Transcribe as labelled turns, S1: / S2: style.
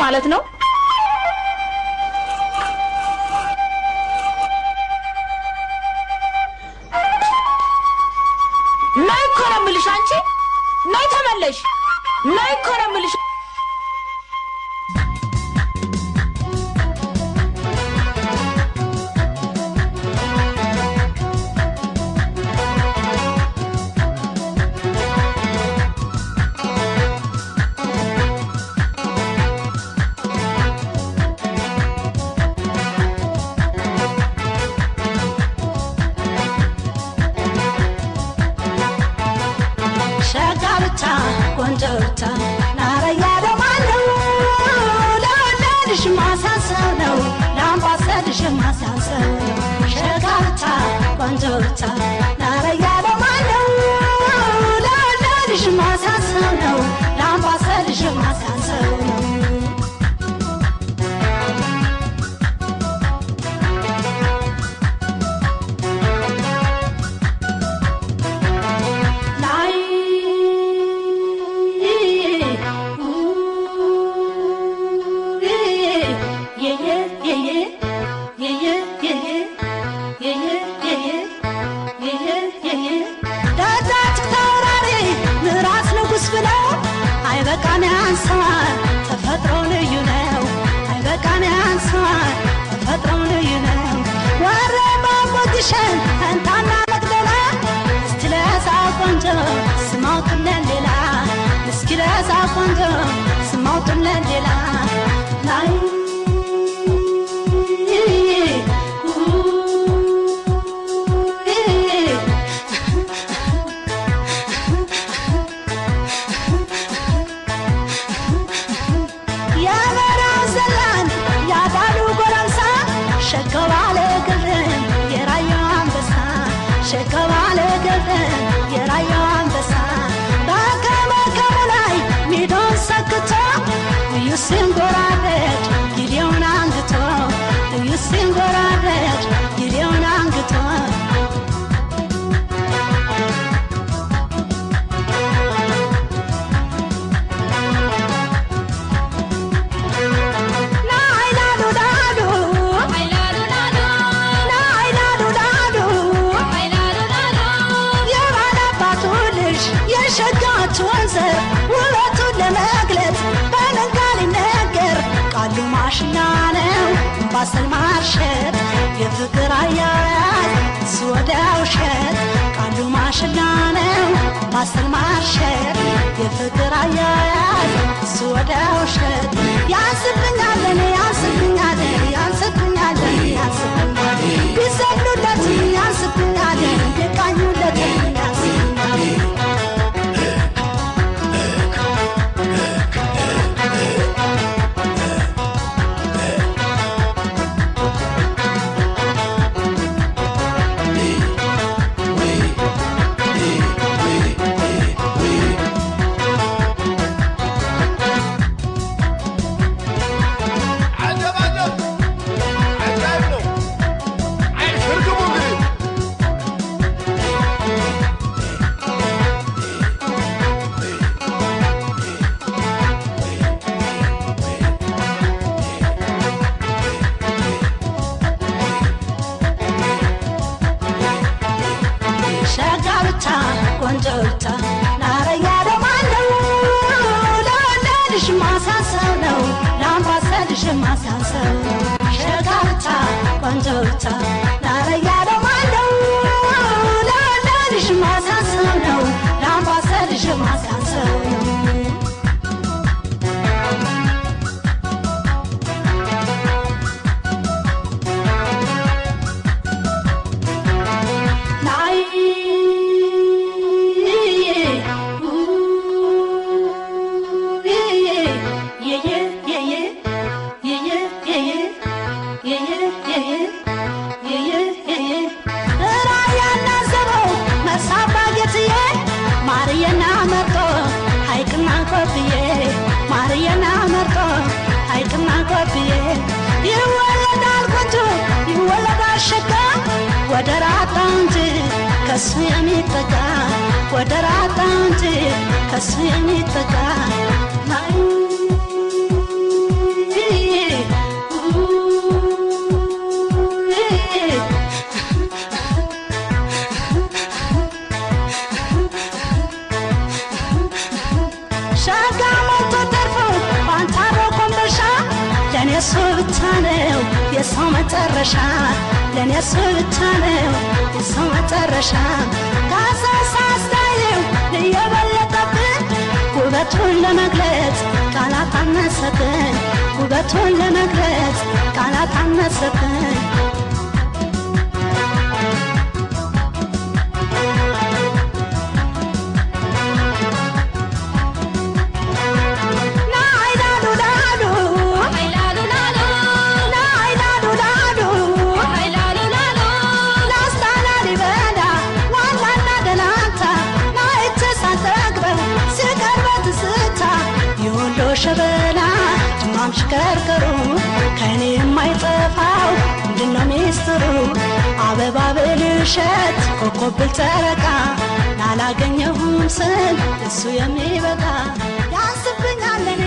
S1: ማለት ነው? ነይ እኮ ነው የምልሽ አንቺ ነይ ተመለሽ ነይ እኮ ነው የምልሽ
S2: ሸጋ ብቻ ቆንጆ ብቻ ናረያ ደማለው ለወለድሽ ማሳሰብ ነው ለአምባሰልሽ ማሳሰብ ነው ሸጋ ብቻ ቆንጆ ብቻ ናረያ ደማለው ለወለድሽ ማሳሰብ ነው ለአምባሰልሽ ማሳሰብ ነው ላይ ደጃች ተወራሪ ምራስ ንጉሥ ብለው አይበቃን ያንሰዋል ተፈጥሮ ልዩ ነው አይበቃን ያንሰዋል ተፈጥሮ ልዩ ነው ወረ ባቦግሸን ፈንታና መቅደላ እስቲ ለዛ ቆንጆ ስማውጥለን ሌላ እስኪ ለዛ ቆንጆ ስማውጥለን ሌላ ላይ የበረሃ ዘላን ያዳሉ ጎረምሳ ሸከባለ ግርን የራያው አንበሳ ሸከባለ ግርን የራያው አንበሳ በከመከሙ ላይ ሚዶን ሰክቶ እዩ ሲንጎራደድ ጊዜውን አንግቶ እዩ ሲንጎራደድ ጊዜውን አንግቶ ናይላሉ ላሉ ናይላሉ ላሉ የባላባቱ ልጅ የሸጋች ወንዘር ውበቱን ለመግለጽ በምን ቃል ይነገር? ቃሉ ማሽላ ነው ባሰል ማርሸት የፍቅር አያያዝ እሱ ወደ ውሸት ቃሉ ማሽላ ነው ባሰል ማርሸት የፍቅር አያያዝ እሱ ወደ ውሸት ያንስብኛል እኔ ያንስብኛል ያንስብኛል ያንስብኛል ቢሰግዱለት ያንስብኛል ቢቃኙለት ያንስብኛል
S3: عجب عجب عجائب ነው عين شرقሙ እንግዲህ
S2: ሸጋ ብቻ ቆንጆ ብቻ ናረያ ደማለው ለወለድሽ ማሳሰብ ነው ለአምባሰልሽ ማሳሰብ ነው ሸጋ ብቻ ቆንጆ ብቻ ናረያ ደማለው ለወለድሽ ማሳሰብ ነው ለአምባሰልሽ ማሳሰብ ነው ላይ ራያና ዘበው መሳባ ጌትዬ ማርየና መርጦ ሐይቅና ኮብዬ ማርየና መርጦ ሐይቅና ኮብዬ ይወለዳል ቆንጆ ይወለዳል ሸጋ ወደ ራጣ እንጂ ከሱ የሚጠጋ ወደ ራጣ እንጂ ከሱ የሚጠጋ ናይ ብቻ ነው የሰው መጨረሻ ለእኔ እሱ ብቻ ነው የሰው መጨረሻ ካሳሳስታየው እየበለጠብን ውበቱን ለመግለጽ ቃላት አነሰብን ውበቱን ለመግለጽ ቃላት አነሰብን ናይዳዱ ዳዱ ናይዳዱ ዳዱ ላስታና ሊበዳ ዋላና ደላንታ ናይቼ ሳልጠግበው ስቀርበ ትስታ የወሎ ሸበላ ድማም ሽከርከሩ ከእኔ የማይጠፋው ምንድነው ሚስጥሩ አበባ ብልሸት ኮከብ ብል ጨረቃ ላላገኘሁም ስል እሱ የሚበቃ ያንስብኛል ለኔ